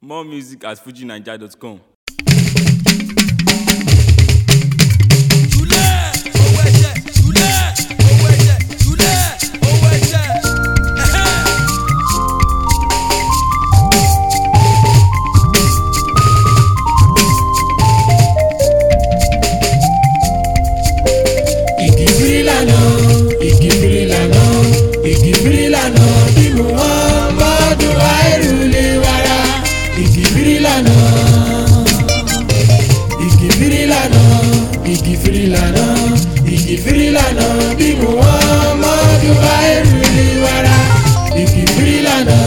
More music at fujinaija.com. Jùlẹ̀ owó ẹ̀jẹ̀ Jùlẹ̀ owó ẹ̀jẹ̀ Jùlẹ̀ owó ẹ̀jẹ̀. Ẹ̀hẹ́. igi firi lana igi firi lana igi firi lana bí mo wọ́n mọ́dún àìrù lè wára igi firi lana igi firi lana igi firi lana igi firi lana bí mo wọ́n mọ́dún àìrù lè wára igi firi lana.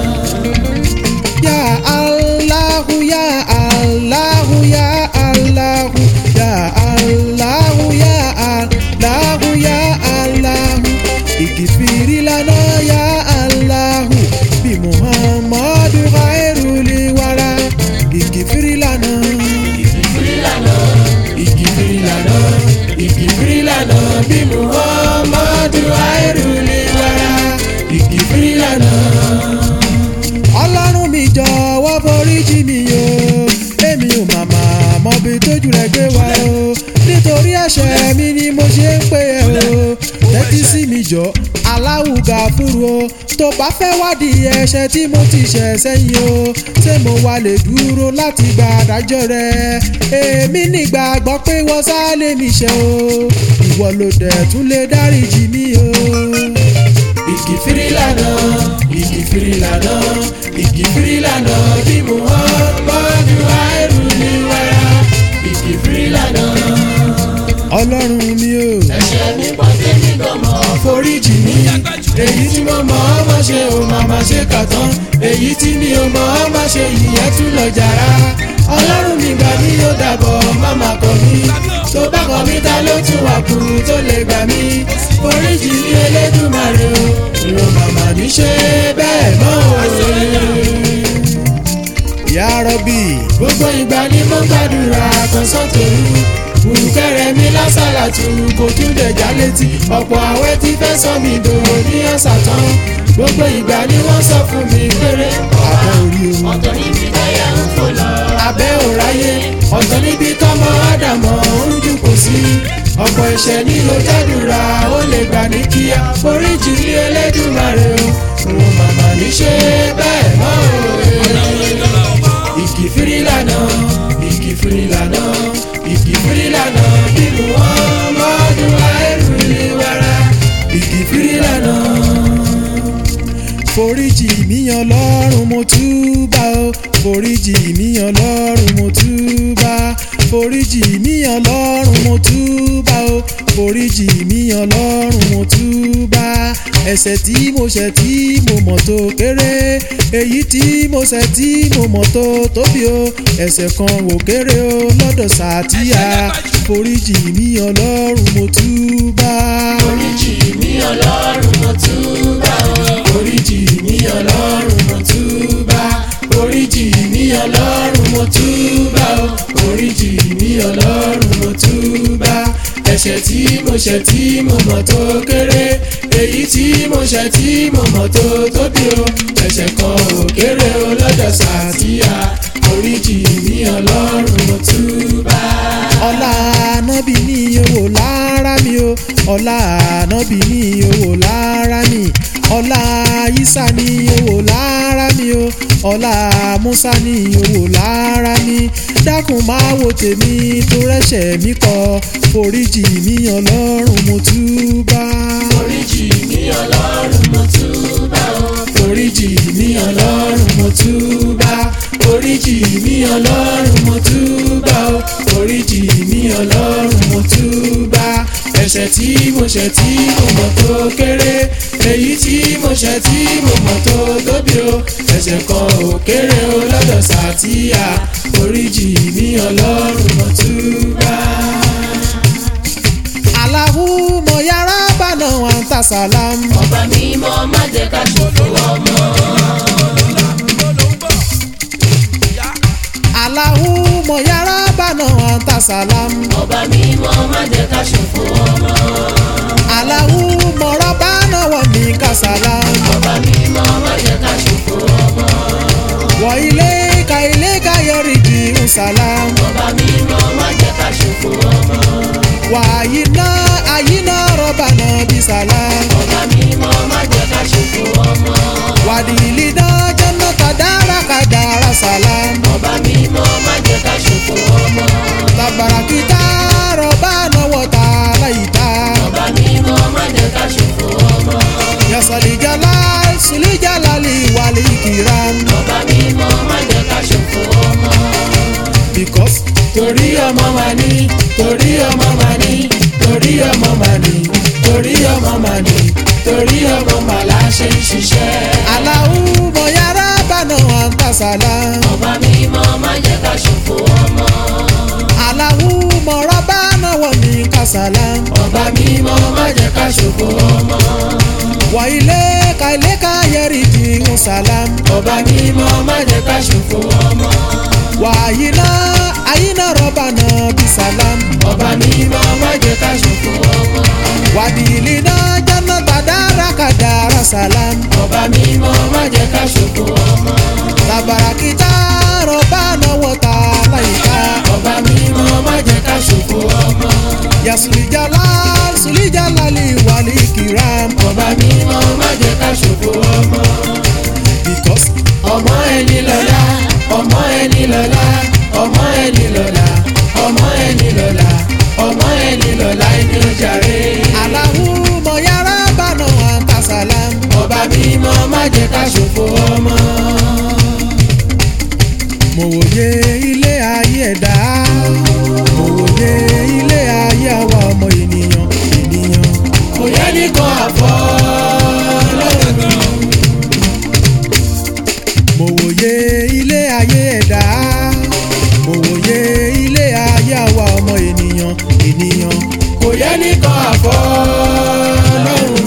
Ya Allahu ya Allahu ya Allahu ya Allahu ya Allahu ya Allahu ìkìfìrí lana ya Allahu bí Muhammadu khairuli wara ìkìfìrí lana. ìkìfìrí lana ìkìfìrí lana ìkìfìrí lana bí Muhammadu khairuli wara ìkìfìrí lana ọlọ́run mi jọ̀wọ́ foríjì mi o èmi ò màmá mọbi tójú rẹ̀ gbé wa o nítorí ẹ̀ṣẹ̀ mi ni mo ṣe ń pè ẹ́ o tẹ́tí sí mi jọ aláwùgà fúru o tó bá fẹ́ wádìí ẹ̀ṣẹ̀ tí mo ti ṣẹ̀ sẹ́yìn o ṣé mo wà lè dúró láti gba àdájọ́ rẹ èmi nígbàgbọ́ pé wọ́n sá lè mi ṣe o ìwọ ló dẹ̀ tún lè dáríjì mi o igi firi lana igi firi lana igi firi lana bí muhammadu airu ni wàrà igi firi lana. ọlọ́run mi o. ẹ̀ṣẹ̀ mi pọ̀ tèmi gan mọ́. foríjì mi èyí tí mo mọ̀ ọ́ má ṣe ò má má ṣe kà tán èyí tí mi ò mọ̀ ọ́ má ṣe ìyẹn tún lọ jàrá. ọlọ́run mi gbà mí yóò dàbọ̀ má má kọ̀ mí tó bá kọ̀ mí ta ló tún wà kù tó lè gbà mí foríjì mi elédùmarè o ìrò màmá ní ṣe bẹ́ẹ̀ mọ́ o. Ìyá rọ́bì. gbogbo ìgbà ni mo gbàdúrà kan sọ́tòrú bùrùkẹ́rẹ́ mi lásàlàtù kò tún dẹ̀já létí ọ̀pọ̀ àwẹ̀ tí fẹ́ sọ mi dò ní ọ̀sà tán gbogbo ìgbà ni wọ́n sọ fún mi péré àbẹ̀ orí o. ọ̀tọ̀ níbi táyà ń fò lọ. abẹ́ òráyé ọ̀tọ̀ níbi tọ́mọ ádámọ̀ ń jùkọ̀ sí ọ̀pọ̀ ìṣẹ́ ní ló jádùra ó lè gbà ní kíá foríjì ní Elédùmarè o òun màmá ní ṣe bẹ́ẹ̀ mọ́ o igi firi lana igi firi lana igi firi lana bí Muhammadu airu ni wàrà igi firi lana foríjì mi Ọlọ́run mo túbà o foríjì mi Ọlọ́run mo túbà foríjì mi Ọlọ́run mo túbà o foríjì mi Ọlọ́run mo túbà ẹ̀ṣẹ̀ tí mo ṣẹ̀ tí mo mọ̀ tó kéré èyí tí mo ṣẹ̀ tí mo mọ̀ tó tóbi o ẹ̀ṣẹ̀ kan ò kéré o lọ́dọ̀ sàtìyà foríjì mi Ọlọ́run mo túbà. oríjì mi ọlọ́run mo túbà o. Oríjì mi ọlọ́run mo túbà oríjì mi ọlọ́run mo túbà o oríjì mi ọlọ́run mo túbà ẹ̀ṣẹ̀ tí mo ṣẹ̀ tí mo mọ̀ tó kéré èyí tí mo ṣẹ̀ tí mo mọ̀ tó tóbi o ẹ̀ṣẹ̀ kan ò kéré o lọ́dọ̀ sàtìyà oríjì mi ọlọ́run mo túbà. ọlá anábì ní owó lára mi o ọlá anábì ní owó lára mi ọlá isa ní owó lára mi o ọlá musa ní owó lára mi dákun máa wo tèmi tó rẹ́ṣẹ̀ mi kọ foríjì mi ọlọ́run mo túbà. oríjì mi ọlọ́run mo túbà o. foríjì mi ọlọ́run mo túbà foríjì mi ọlọ́run mo túbà o foríjì mi ọlọ́run mo túbà ẹ̀ṣẹ̀ tí mo ṣẹ̀ tí mo mọ̀ tó kéré èyí tí mo ṣẹ̀ tí mo mọ̀ tó tóbi o ẹ̀ṣẹ̀ kan ò kéré o lọ́dọ̀ sàtìyà foríjì mi ọlọ́run mo túbà. Allahumma ya Rabbana wa anta salam. ọba mímọ́ má jẹ́ ká ṣòfò ọmọ. Allahumma ya Rabbana wa anta salam. ọba mímọ́ má jẹ́ ká ṣòfò ọmọ. Allahumma Rabbana wa minka salam. ọba mímọ́ má jẹ́ ká ṣòfò ọmọ. Wa ilayka ilé káyọ̀rì di nsàlám. ọba mímọ́ má jẹ́ ká ṣòfò ọmọ. wàyí náà àyínà rọ́bà náà bí sàlám. ọba mímọ́ má jẹ́ ká ṣòfò ọmọ. wàdìlì náà jẹ́nà kàdára kàdára sàlám. ọba mímọ́ má jẹ́ ká ṣòfò ọmọ. tabarakita rọ́bà náà wọ̀tá láyìíká. ọba mímọ́ má jẹ́ ká ṣòfò ọmọ. yasalijala sulijalali wàlí kìram. ọba mímọ́ má jẹ́ ká ṣòfò ọmọ. because torí ọmọ mà ní torí ọmọ mà ní torí ọmọ mà ní torí ọmọ mà ní torí ọmọ mà la ṣe ń ṣiṣẹ́. aláwù mọ̀yára bànà àǹtàsálà. ọba mímọ́ má jẹ́ ká ṣòfò ọmọ. aláwù mọ̀rọ̀ bànà wọ̀ ní kàsálà. ọba mímọ́ má jẹ́ ká ṣòfò ọmọ. wà ilé ka ilé ka yẹri di nsàlám. ọba mímọ́ má jẹ́ ká ṣòfò ọmọ. wà àyínà àyínà rọ̀bà náà bí sàlám. ọba mímọ́ má jẹ́ ká ṣòfò ọmọ. wàdìlì náà jẹ́nà tàdára kàdára sàlám. ọba mímọ́ má jẹ́ ká ṣòfò ọmọ. tabarakita rọ̀bà náà wọ̀tá láyìíká. ọba mímọ́ má jẹ́ ká ṣòfò ọmọ. yasulijala sulijalali wàlí kìram. ọba mímọ́ má jẹ́ ká ṣòfò ọmọ. because ọmọ ẹni lọ́la ọmọ ẹni lọ́la ọmọ ẹni lọ́la ọmọ ẹni lọ́la ọmọ ẹni lọ́la ẹni ó jàre. aláwù mọ̀yára bànà àǹtàsálàm. ọba mímọ́ má jẹ́ ká ṣòfò ọmọ. mo wòye ilé ayé ẹ̀dá mo wòye ilé ayé àwa ọmọ ènìyàn ènìyàn kò yẹ nìkan àfọ́ lọ́rùn. mo wòye ilé ayé ẹ̀dá mo wòye ilé ayé àwa ọmọ ènìyàn ènìyàn kò yẹ nìkan àfọ́ lọ́rùn.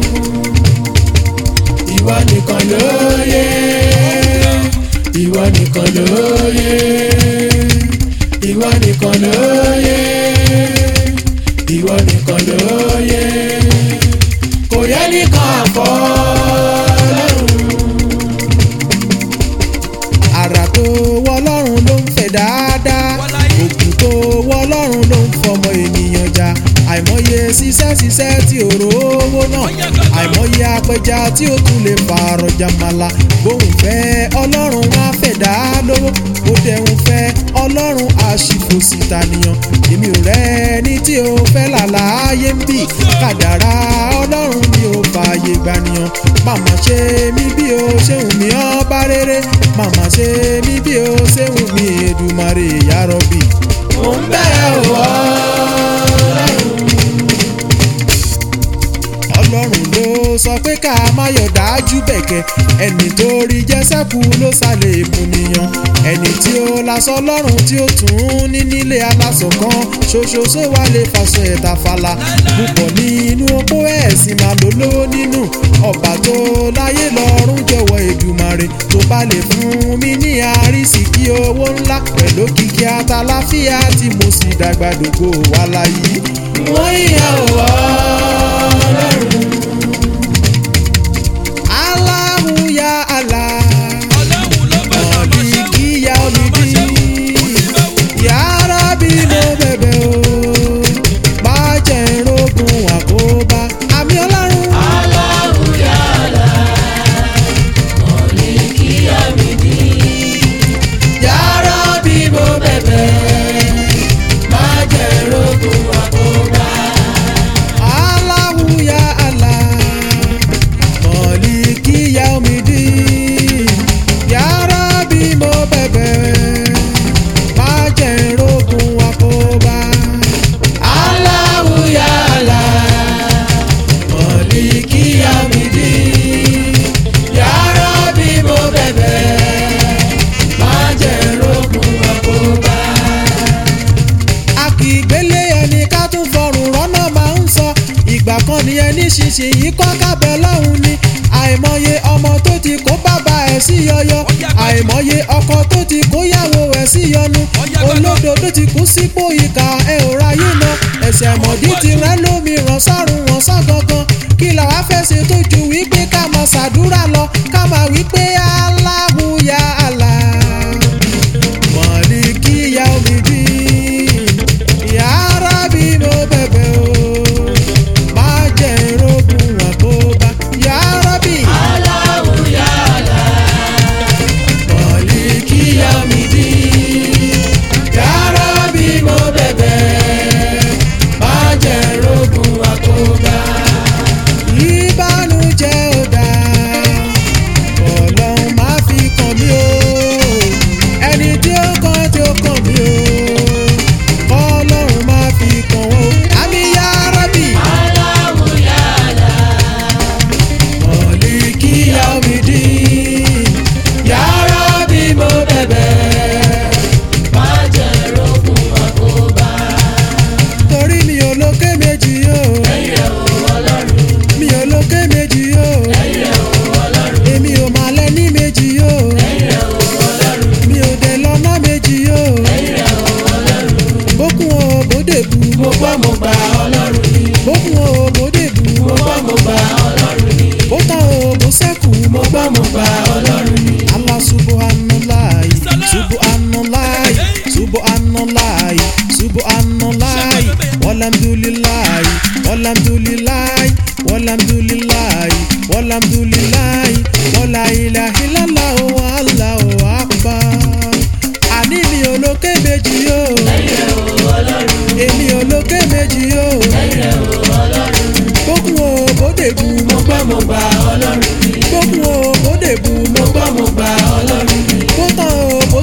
ìwọ nìkan ló yẹ ìwọ nìkan ló yẹ ìwọ nìkan ló yẹ ìwọ nìkan ló yẹ kò yẹ nìkan àfọ́ lọ́rùn. àrà tó wọ́ ọlọ́run ló ń fẹ̀ dáadáa òkú tó wọ́ ọlọ́run ló ń fọmọ ènìyàn jà àìmọye ṣiṣẹ́ ṣiṣẹ́ tí ò rówó náà àìmọye apẹja tí ó tún lè fàárọ̀ jàmàlà bóun fẹ́ ọlọ́run wá fẹ̀ dá lówó ó dẹ̀hun fẹ́ ọlọ́run àṣìfòsì tànìyàn èmi ò rẹ́ ní tí ó fẹ́ làlàyé ń bì kàdàrà ọlọ́run ni ó fààyè gbànìyàn màmá ṣe mí bí o ṣe wù mí ọba rere màmá ṣe mí bí o ṣe wù mí èdùmàrè yàrọ̀bì. mo ń bẹ̀rẹ̀ wọ́ lọ́rùn. ọlọ́run ló sọ pé ká má yọ̀ dájú bẹ̀kẹ́ ẹni tó rí jẹ́sẹ̀kù ló sálẹ̀ èmùnìyàn ẹni tí ó lasọ lọ́rùn tí ó tún ní nílé aláṣọ kan ṣoṣoṣo wà lè fàṣọ ẹ̀ta fàlà púpọ̀ nínú opó ẹ̀sìn máa ló lówó nínú ọba tó láyé lọ́rùn jọ̀wọ́ èdùmàrè tó bá lè fún mi ní àrísìkí owó ńlá pẹ̀lú kìkì àtàláfíà tí mo sì dàgbà dògbò wà láyé. wọ́n yà wọ́ lọ́rùn. Allahu ya Allah. ọlọ́run ló bá bàbá ṣe wù. Maliki ya omidi. Ya Rabbi mo bẹ̀bẹ̀ o. Má jẹ́ n rógun àkóbá. Àmì ọlọ́run. Allahu ya Allah, Maliki Yamidi. Ya Rabbi mo bẹ̀bẹ̀, má jẹ́ rogun àkóbá. Allahu ya Allah. Maliki ya omidi. Ya Rabbi mo bẹ̀bẹ̀. Má jẹ́ n rógun àkóbá. Allahu ya Allah, Maliki Yamidi. Ya Rabbi mo bẹ̀bẹ̀, má jẹ́ rogun àkóbá. a kì í gbélé ẹni ká tún fọrùn rọ́nà máa ń sọ ìgbà kan ni ẹni ṣinṣin yìí kọ́ kábẹ́ lọ́hùn ni àìmọye ọmọ tó ti kó bàbá ẹ̀ sí yọyọ àìmọye ọkọ tó ti kó yàwó ẹ̀ sí yọnu olódo tó ti kú sípò ìkà ẹ̀ ò ráyè ná ẹ̀sẹ̀ mọ̀dí ti rẹ́ lómi ràn sọ́run wọn sọ́ gangan kí làwa fẹ́ ṣe tó ju wípé ká máa ṣàdúrà lọ ká máa wípé Allahu ya Allah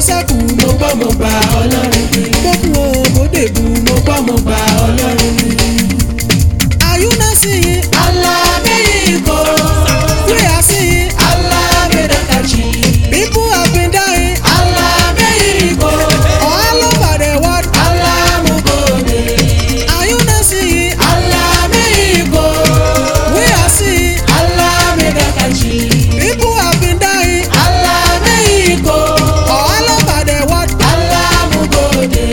sẹ́kù mo gbọ́ mo gbà ọlọ́run mi. gbókùn o mo dèbù mo gbọ́ mo gbà ọlọ́run mi. àyúná sí i alábẹ́yìnkò wíyà sí i alábẹ́dàkàjì people have been dying alábẹ́yìnkò all over the world alámúgòdè àyúná sí i alábẹ́yìnkò wíyà sí i alábẹ́dàkàjì people have been dying alábẹ́yìnkò all over the world alámúgòdè.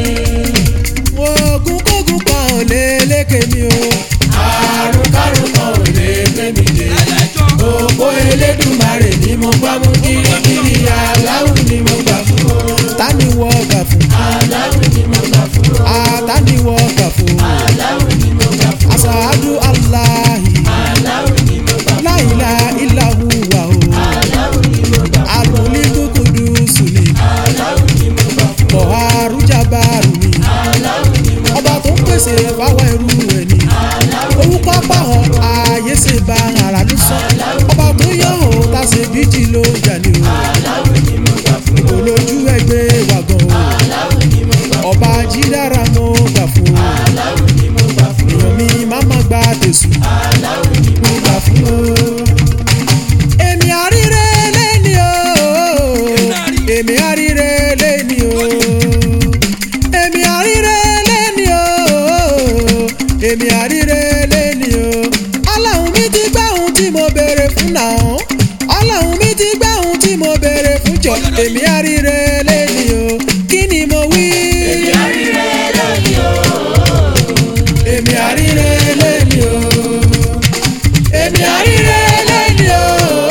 ogun kógun kan ò lè lékè mi o àrùn kárùn kan ò lè gbé mi dé. ẹlẹ́jọ́ òpó elédùnmarè ni mo gbá mú kirikiri aláwù ni mo gbà fún o. ta ni wọ́n gbà fún aláwù ni mo gbà fún o. ata ni wọ́n gbà fún aláwù ni mo gbà fún o. asaadu alahi aláwù ni mo gbà fún o. láìla ìlàhù wà o aláwù ni mo gbà fún o. alùlíkùkùdù sùnì aláwù ni mo gbà fún o. bọ̀hárù jábàrù ni aláwù ni mo ọba tó ń pèsè fáwọn ẹrú ẹ̀ ni orúkọ pàhọ́ ààyè ṣe bá ara ló sọ ọba tó yọ ọ́ tá a ṣe bíjì ló jà ní o aláwù ni mo gbà fún o. olójú ẹgbẹ́ wà gan o aláwù ni mo gbà fún o. ọba jídára mo gbà fún o aláwù ni mo gbà fún o. èèyàn mi má má gba tèṣù aláwù ni mo mo gbà fún o. èmi àríre lẹ́ni o èmi àríre lẹ́ni o èmi àríre lẹ́ni o èmi àríre lẹ́ni o ọlọ́run mi ti gbá ohun tí mo béèrè fún náà ọlọ́run mi ti gbá ohun tí mo béèrè fún jọ èmi àríre lẹ́ni o kí ni mo wí. èmi àríre lónìí o. èmi àríre lẹ́ni o èmi àríre lẹ́ni o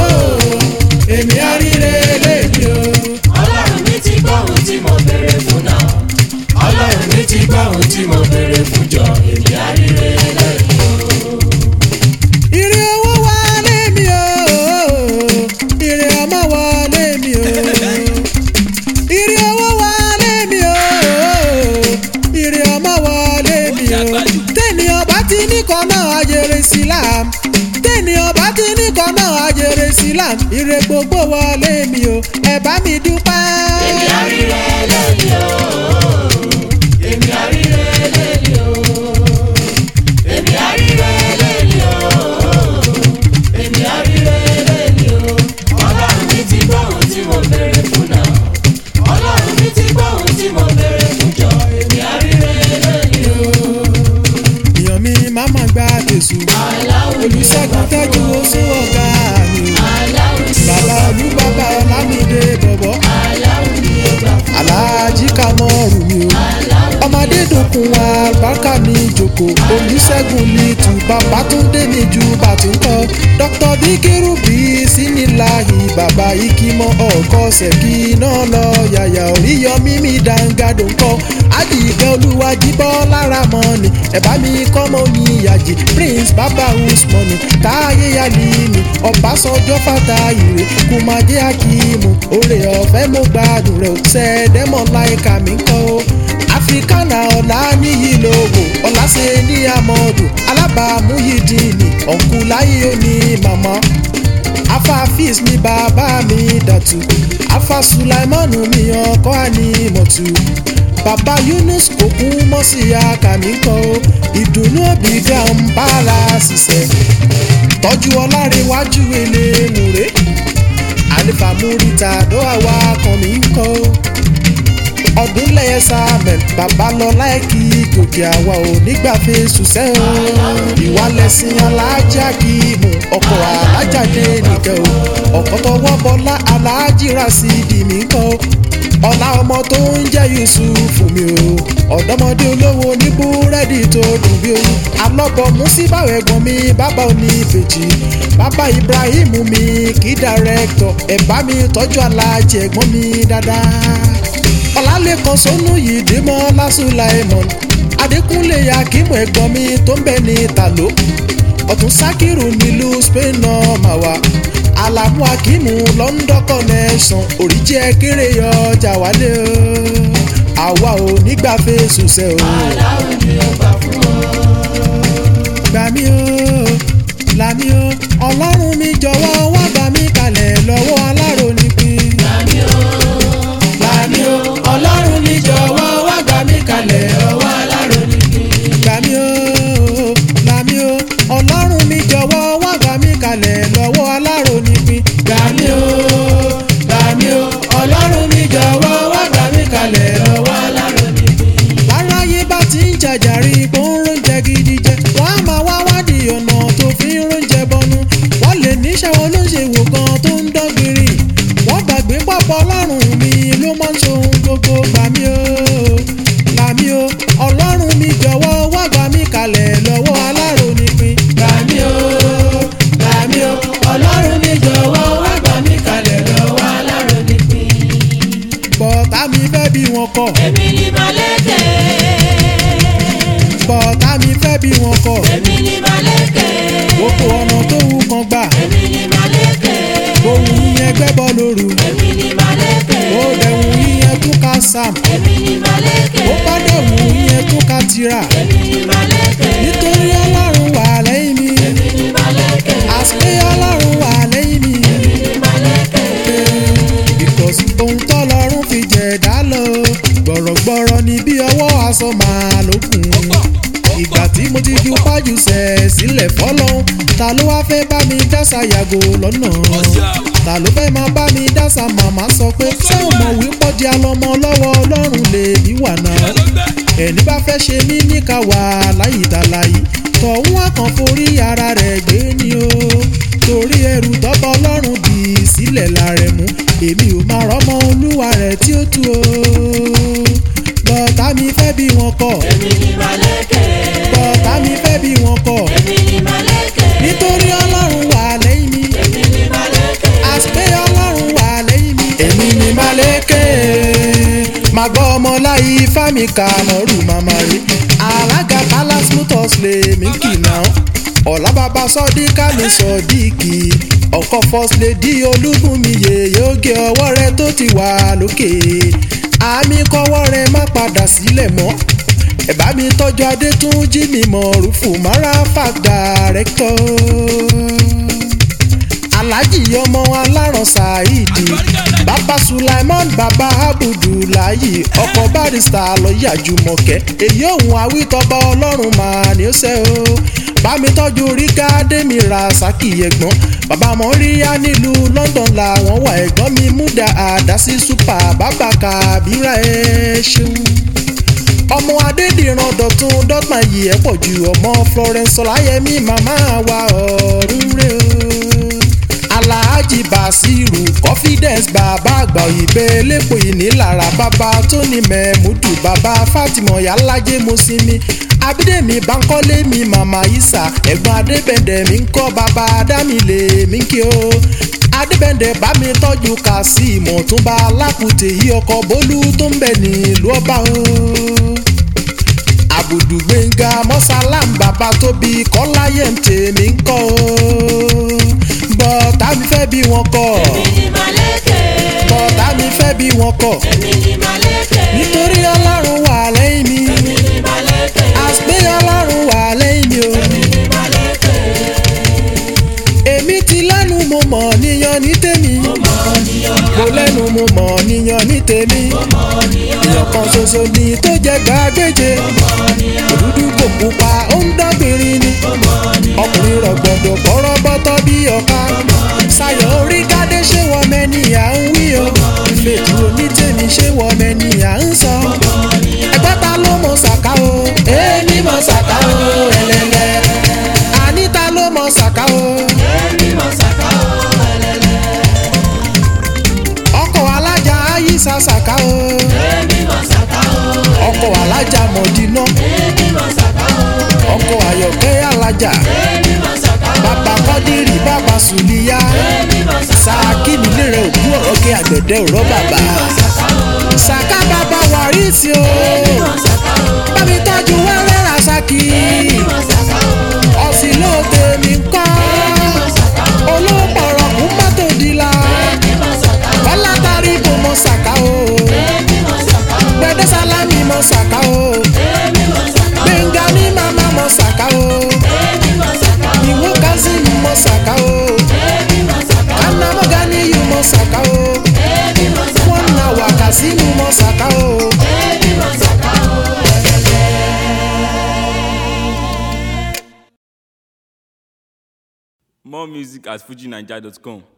èmi àríre lẹ́ni o. ọlọ́run mi ti gbọ́ ohun tí mo béèrè fún náà ọlọ́run mi ti gbọ́ ohun tí mo béèrè fún jọ èmi àríre lónìí o. Ire owó wọlé mi o, ire ọmọ wọlé mi o. Ire owó wọlé mi o, ire ọmọ wọlé mi o. Tẹ́ni ọba ti ní kan náà ajere sílám. Tẹ́ni ọba ti ní kan náà ajere sílám. Ire gbogbo wọlé mi o, ẹ bá mi dúpẹ́. èmi àríre lónìí o. èmi àríre lónìí o. èmi àríre lónìí o. èmi àríre lónìí o. ọlọ́run mi ti gbọ́ ohun tí mo béèrè fún náà ọlọ́run mi ti gbọ́ ohun tí mo béèrè fún jọ èmi àríre lónìí o. Èèyàn mi máa ma gba tèṣù. Olùṣègùn tẹ́jú oṣù ọ̀gá mi o. Bàbá olú bàbá Ọlámídé bọ̀bọ̀. Aláàjì Kamọ́rù mi o. Ọmọdé dòkun wa bákà mi jòkó. Olùṣègùn lìtù bàbá Túndé mi ju bàtúnkọ́. Dr. Bíkírù bí síníláhì bàbá Ikimọ ọkọ ṣẹ̀kí náà lọ yàyà oríyọmí mi dàǹgàdò ńkọ́. Àdìgẹ́ olúwàjibọ́ lára mọ́ni. Ẹ̀bá mi kọ́mọ ní ìyàjì Prince Baba Usmanu Táyé Yálìmí Ọbásanjọ́ Fàtáyìrè Kùmàdé Akíìmù Oore ọ̀fẹ́ mo gbádùn rẹ̀ ò sẹ́ẹ̀dẹ́mọ̀ láìka mi kọ́ o. Africana ọ̀la níyì lógo ọ̀làṣẹ ní amọ̀dù alábàámú yìí dìní ọ̀nkúláyé òní màmá afafis ni bàbá mi dàtú afa sulaimanu mi ọkọ ànímọ̀tú bàbá yunus kò kú mọ́ sí akàmì kọ́ o ìdùnnú òbí dá ń bára ṣiṣẹ́ tọ́jú ọlárẹ̀wájú elémùrè àlefa múrítà dó àwa kan mi ń kọ́ o ọdún lẹ́yẹ samuel babalọ́lá ẹ̀kí gòkè àwa ò nígbà fèsù sẹ́ o ìwà lẹ́sìn alájà kì í mú ọkọ̀ alájàdé nìkẹ́ o ọ̀kọ́ tọwọ́ bọ́lá aláàjì rasidi mi kọ́ ọ̀la ọmọ tó ń jẹ́ yusuf mi o ọ̀dọ́mọdé olówó ní búrẹ́dì tó dùn bí oyún alọ́bọ̀ musibáwò ẹ̀gbọ́n mi bàbá oníbejì bàbá ibrahim mi kí dàrẹ́kítọ̀ ẹ̀bá mi tọ́jú aláàjì ẹ̀gbọ́n mi dáadáa ọ̀làlẹ́kan sọ́nù yìí dèmọ́ lásùláìmọ̀n adékúnlé akímọ̀ ẹ̀gbọ́n mi tó ń bẹ ní tàló ọ̀tún sákìrù nílùú spain náà mà wá alamu akimu london connection òrìjẹ́ kéré ọjà wálé o àwa ò nígbà fèsù sẹ́ o. aláwo ni ó gbà fún ọ. gbà mí o là mí o ọlọ́run mi jọ̀wọ́ wá gbà mí kalẹ̀ lọ́wọ́ alárònípin. Gbàmí o, là bọ̀tá mi fẹ́ bí wọn kọ̀ èmi ni màlẹ́kẹ̀. bọ̀tá mi fẹ́ bí wọn kọ̀ èmi ni màlẹ́kẹ̀. gbogbo ọ̀nà tó wù kan gbà èmi ni màlẹ́kẹ̀. ohun yíyẹn gbẹ́bọ lóru èmi ni màlẹ́kẹ̀. ó dẹ̀hùn yíyẹn tún ká sam èmi ni màlẹ́kẹ̀. ó bá dẹ̀hùn yíyẹn tún ká tira èmi ni màlẹ́kẹ̀. nítorí ọlọ́run wà lẹ́yìn mi èmi ni màlẹ́kẹ̀. àṣé ọlọ́run wà lẹ́yìn mi èmi ni màlẹ́kẹ̀. because ohun tọ́lọ́run fi jẹ̀dá lọ gbọ̀rọ̀gbọ̀rọ̀ ni bí ọwọ́ aṣọ màá lókun ìgbà tí mo ti ju pájú sẹ̀ sílẹ̀ fọ́lọ́hún ta ló wá fẹ́ bá mi dásà yàgò lọ́nà ta ló fẹ́ máa bá mi dásà màmá sọ pé ṣé o mọ̀ wípọ́ di alọ́mọ lọ́wọ́ ọlọ́run lè ní wà náà ẹni bá fẹ́ ṣe mí níka wà láyìítàláyì tọ̀hún àkàn forí ara rẹ̀ gbé ni o torí ẹrù tọ́bọ̀ ọlọ́run dì í sílẹ̀ lára mú èmi ò máa rọ́mọ olúwa rẹ̀ tí ó tu o bọ́tà mi fẹ́ bí wọn kọ̀ èmi ni màlẹ́kẹ̀. bọ́tà mi fẹ́ bí wọn kọ̀ èmi ni màlẹ́kẹ̀. nítorí ọlọ́run wà lẹ́yìn mi èmi ni màlẹ́kẹ̀. àṣpé ọlọ́run wà lẹ́yìn mi. èmi ni malékè máa gbọ́ ọmọ láyé fámi kàmọ́rù màmá rí alága palace motors lè mí kì náà ọ̀la bàbá sọ́díkà ní sọ́díkì ọkọ̀ first lady olúbùnmi yèyé oge ọwọ́ rẹ tó ti wà lókè àmì kọ́wọ́ rẹ má padà sílẹ̀ mọ́ ẹ bá mi tọ́jú adétúnjì mi mọ̀ rúfù mara fàgbà rẹ́kítọ́ alhaji ọmọ aláràn saheedi bàbá sulaiman bàbá abudulayi ọkọ barista lọ́ọ̀yà jùmọ̀kẹ́ èyí òun awítọ́ba ọlọ́run mà ní ó ṣe o bámi tọ́jú rígá dèmi rasaki ẹ̀gbọ́n bàbá mọ́ríyá nílùú london làwọn wà ẹ̀gbọ́n mi múdà àdásí super bàbá kàbírà ẹ̀ ṣeun ọmọ adédìran dọ̀tún dọ́gbọ̀n yìí ẹ̀ pọ̀ ju ọmọ florence ọláyẹmí màmá wa ọ̀run rẹ̀ o alhaji basiru confidence bàbá àgbà òyìnbẹ lẹ́pọ̀ ìnílára bàbá tóní mẹ́múdù bàbá fatima yàlájẹ́ mọ́símí abídẹ́mi bankole mi màmá isa ẹ̀gbọ́n adébẹ̀dẹ̀ mi ń kọ́ bàbá adámilé mi kí o adébẹ̀dẹ̀ bá mi tọ́jú kazeem ọ̀túnba alákùtè yí ọkọ̀ bólú tó ń bẹ̀ nílùú ọba o àbùdù gbẹ̀ngà mọ́sálàm bàbá tóbi kọ́láyé ń tèmi ń kọ́ o bọ́tà mi fẹ́ bí wọn kọ́ èmi ni màlẹ́kẹ̀. bọ́tà mi fẹ́ bí wọn kọ́ èmi ni màlẹ́kẹ̀. nítorí ọlọ́run wà lẹ́yìn mi èmi ni màlẹ́kẹ̀. àṣpé ọlọ́run wà lẹ́yìn mi o èmi ni màlẹ́kẹ̀. èmi ti lẹ́nu mo mọ̀ níyan ní tèmi mo lẹ́nu mo mọ̀ níyan ní tèmi èèyàn kan ṣoṣo ni tó jẹ́ gbàgbéje òdúdú kò pupa ó ń dọ́gbìnrin ni ọkùnrin rọ̀gbọ̀dọ̀ bọ́rọ̀ bọ́tọ́ bí ọ̀ka ṣayọ̀ orí gádé ṣé wọ́n mẹ́ni à ń wí o fèjì onítèmi ṣé wọ́n mẹ́ni à ń sọ ẹgbẹ́ ta ló mọ̀ ṣàká o èmi mọ̀ ṣàká o ẹlẹ́lẹ́ àníta ló mọ̀ ṣàká o èmi mọ̀ sàkà ó ẹlẹ́lẹ́. ọkọ̀ alájà ayíṣà ṣàká o èmi mọ̀ sàkà ó ọkọ̀ alájà mọ̀dínà èmi mọ̀ sàkà ó ọkọ̀ ayọ̀kẹ́ alájà èmi mọ̀ sàkà ó bàbá kọ́dírì bàbá sùlíyà èmi mọ̀ sàkà ó sàkí nílé rẹ̀ òkú ọ̀rọ̀ kí àgbẹ̀dẹ òrọ̀ bàbá sàkà ó sàká bàbá wàrísì o èmi mọ̀ sàkà ó bàbí tọ́jú wẹ́rẹ́ rasaki èmi mọ̀ sàkà ó ọ̀sìn ló tèmi ń kọ́ mọ̀ sàkà ó olóòpọ̀rọ̀ kún mọ́tò dìlà èmi mọ̀ sàkà ó bọ́lá tarí kò mọ sàká o èmi mọ̀ sàkà ó gbẹdẹ sálámì mọ sàká o èmi mọ̀ sàkà ó gbẹngà ní màmá mọ sàká o èmi mọ̀ sàkà ó ìwọ kazeem mọ sàká o èmi mọ̀ sàkà ó anamọ́gá ní yù mọ sàká o èmi mọ̀ sàkà ó wọn nà wà kàsímù mọ sàká o. èmi mọ̀ sàkà ó ẹlẹ́lẹ́. More music at fujinaija.com.